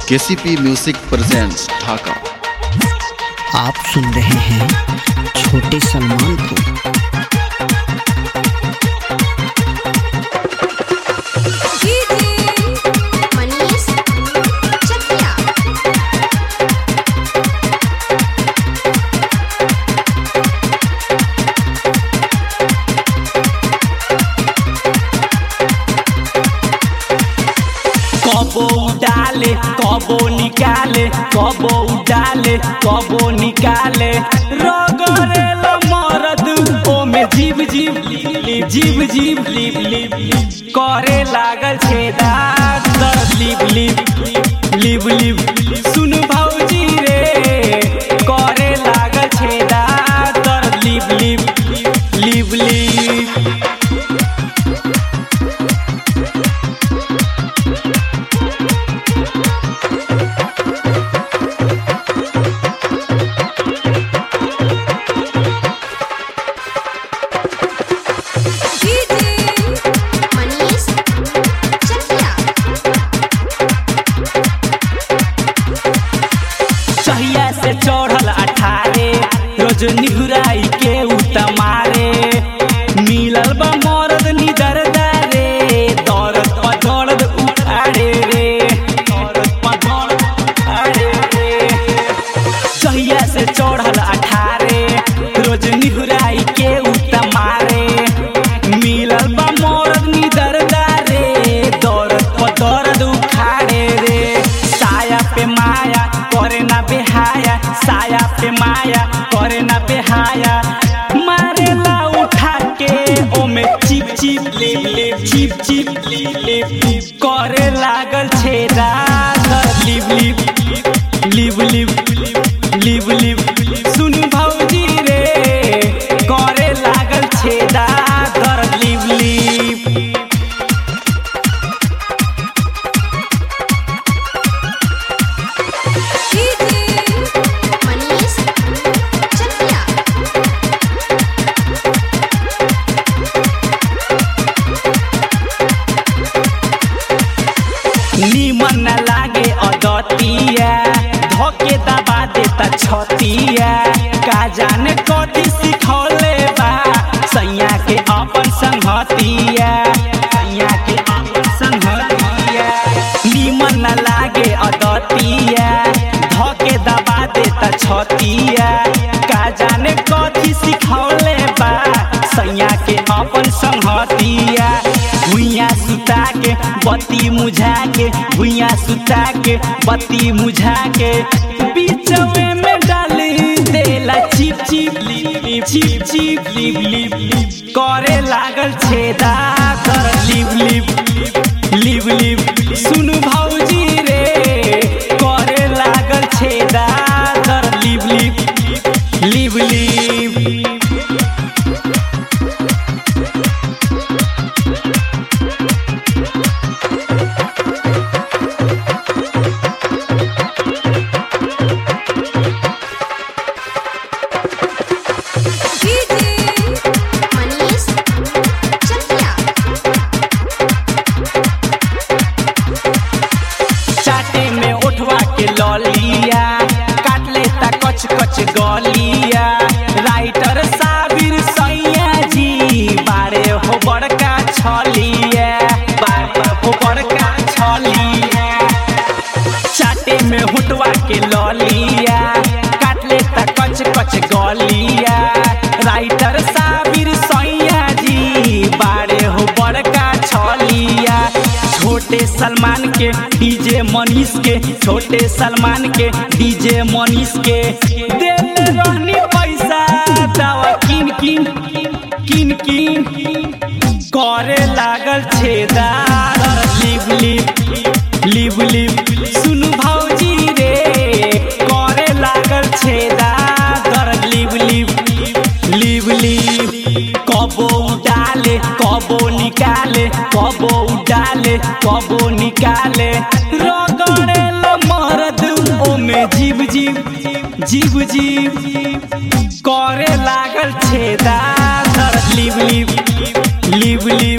KCP music presents ढाका आप सुन रहे हैं छोटे सलमान को मनीष चकिया कबो उडाले कबो निकाले कबो उडाले कबो निकाले रगरे ल मरद ओमे जीव जीव लिप जीव जीव लिप लिप लिप करे लागल छेदा दर्द लिप लिप लिप लिप सुन भौजी रे करे लागल छेदा दर्द लिप लिप लिप लिप मनीष चकिया चहिया से चढ़ल अठारे रोज निहुराई के उतमारे मिलल बा मरद निदर दारे दर्द पर दर्द उठाड़े रे दर्द पर दर्द उठाड़े रे चहिया से चढ़ल अठारे रोज निहुराई के उतमारे मिलल बा मरद निदर दारे दर्द पर दर्द उखाड़े रे साया पे माया करे ना बेहाया साया पे माया करे ना बेहाया मारेला उठा के ओमे चिप चिप लिप लिप चिप चिप लिप लिप लिप करे लागल छेदा दर लिप लिप लिप लिप लिप लिप सुन भौजी रे करे लागल छेदा दर लिप लिप मनीष चकिया नीमन न लागे अदतिया धोके दबा देता छतिया का जाने कथी सिखौले बा सैया के अपन संगतिया सैया के अपन संगतिया नीमन न लागे अदतिया धोके दबा देता छतिया का जाने कथी सिखौले बा सैया के अपन संगतिया भुइया सुता के बत्ती मुझा के भुइया सुता के बत्ती मुझा के बीचवे में डाली देला चिप चिप लिप चिप चिप लिप लिप लिप करे लागल छेदा कर लिप लिप लिप लिप सुन भौजी रे करे लागल छेदा कर लिप लिप लिप लिप मनीष चकिया चाटे में उठवा के ललिया काट लेता कच कच गलिया राइटर साबिर सैया जी बारे हो बड़का छलिया बारे हो बड़का छलिया चाटे में हुटवा के ललिया काट लेता कच कच गलिया राइटर साबिर सैया जी बारे हो बड़का छलिया छोटे सलमान के डीजे मनीष के छोटे सलमान के डीजे मनीष के दिल रहनी पैसा दवा किन किन किन किन करे लागल छेदा लिप लिप लिप लिप सुन भौजी रे करे लागल छेदा दर लिप लिप लिप लिप कबो उडाले कबो निकाले कबो उडाले कबो निकाले रगड़े ल मरद ओमे जीव जीव जीव जीव करे लागल छेदा दर लिप लिप लिप लिप